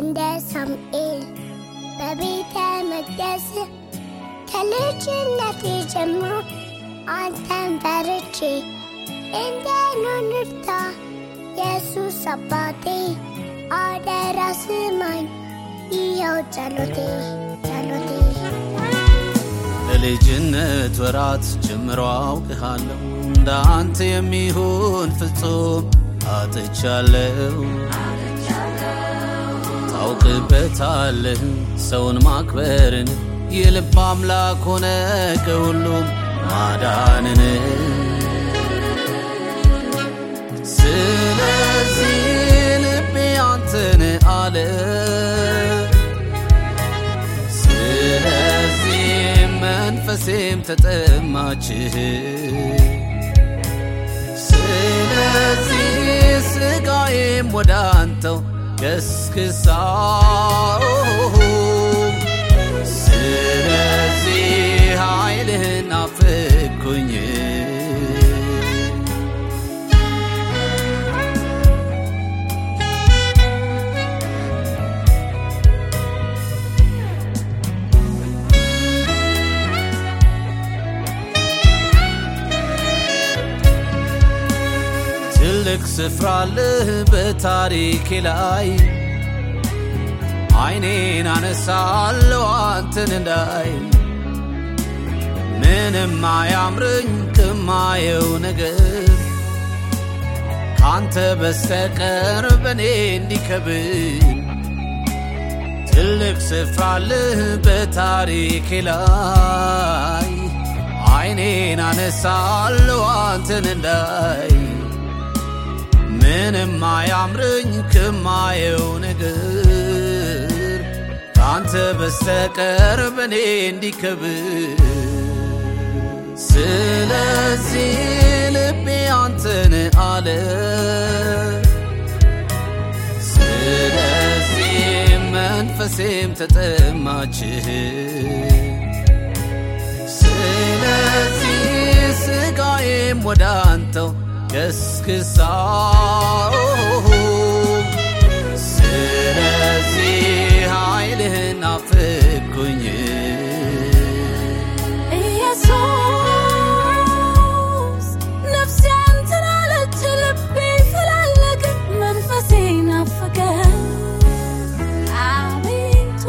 እንደ ሳሙኤል በቤተ መቅደስ ከልጅነቴ ጀምሮ አንተን ፈርቼ እንደኖር ንርታ ኢየሱስ አባቴ አደራ ስማኝ ይኸው ጸሎቴ ጸሎቴ በልጅነት ወራት ጀምሮ አውቅሃለሁ እንደ አንተ የሚሆን ፍጹም አጥቻለሁ። ታውቅበታለህ ሰውን ማክበርን የልብ አምላክ ሆነ ከሁሉም ማዳንን ስለዚህ ልቤ አንተን አለ ስለዚህ መንፈሴም ተጠማችህ ስለዚህ ስጋዬም ወደ አንተው ገስግሳ ስለዚህ ኃይልህን አፍኩኝ ትልቅ ስፍራ አለህ በታሪኬ ላይ አይኔን አነሳለሁ አንተን እንዳይ ምንም አያምረኝ ከማየው ነገር ካንተ በስተቀር በእኔ እንዲከብር ትልቅ ስፍራ አለህ በታሪኬ ላይ አይኔን አነሳለሁ አንተን እንዳይ ምንም አያምረኝ ከማየው ነገር ከአንተ በስተቀር በእኔ እንዲከብር ስለዚህ ልቤ አንተን አለ ስለዚህ መንፈሴም ተጠማችህ ስለዚህ ስጋዬም ወደ አንተው ገስግሳ ስለዚህ ኃይልህን አፍኩኝ ኢየሱስ ነፍሴ አንተን አለች፣ ልቤፈላለገ፣ መንፈሴ ናፈቀ። አቤቱ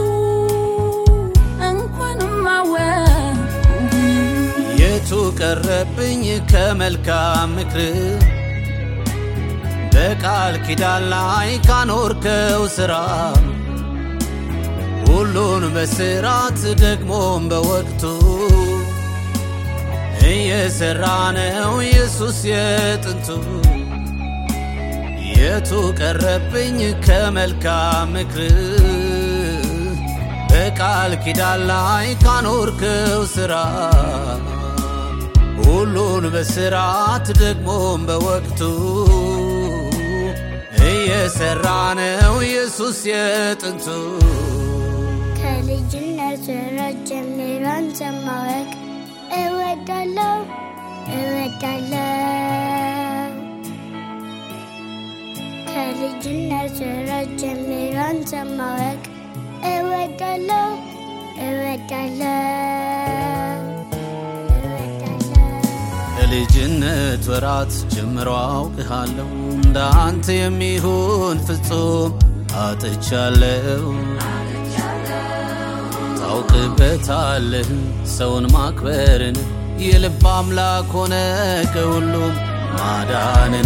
እንኳንም አወቅሁ የቱ ቀረብኝ ከመልካም ምክር በቃል ኪዳን ላይ ካኖርከው ሥራ ሁሉን በስራት ደግሞም በወቅቱ እየሰራ ነው ኢየሱስ የጥንቱ የቱ ቀረብኝ ከመልካም ምክር በቃል ኪዳን ላይ ካኖርከው ሥራ ሁሉን በስርዓት ደግሞም በወቅቱ እየሰራ ነው ኢየሱስ የጥንቱ ከልጅነት ወራት ጀምሮ አንተን ማወቅ እወዳለሁ እወዳለሁ ከልጅነት ወራት ጀምሮ አንተን ማወቅ እወዳለሁ እወዳለሁ እወዳለሁ ከልጅነት ወራት ጀምሮ አውቅሃለሁ እንደ አንተ የሚሆን ፍጹም አጥቻለሁ። ታውቅበታለህ ሰውን ማክበርን የልብ አምላክ ሆነ ከሁሉም ማዳንን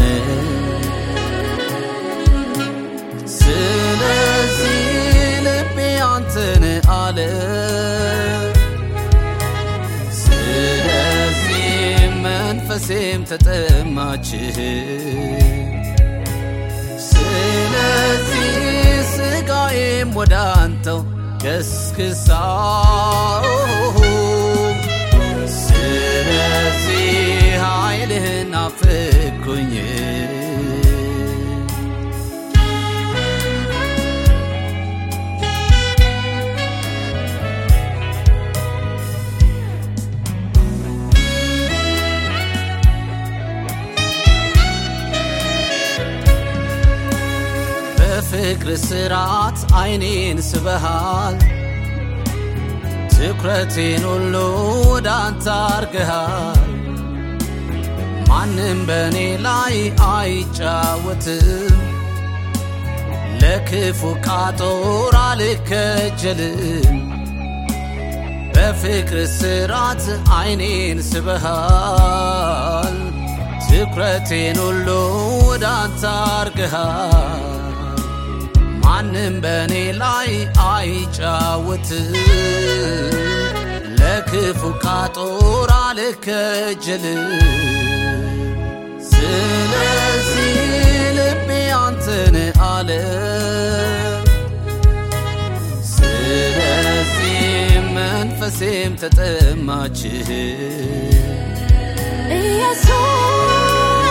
ስለዚህ ልቤ አንተን አለ ስለዚህ መንፈሴም ተጠማችህ ስለዚህ ስጋዬም ወደ አንተው ገስግሳ ስለዚህ ኃይልህን አፍኩኝ በፍቅር ስርዓት አይኔን ስበሃል ትኩረቴን ሁሉ ወደ አንተ አርገሃል ማንም በእኔ ላይ አይጫወትም ለክፉ ቃጦር አልከጀልም በፍቅር ስርዓት አይኔን ስበሃል ትኩረቴን ሁሉ ወደ አንተ አርገሃል ማንም በእኔ ላይ አይጫወትም ለክፉ ቃጦር አልከጀልም ስለዚህ ልቤ አንተን አለ ስለዚህ መንፈሴም ተጠማች ኢየሱስ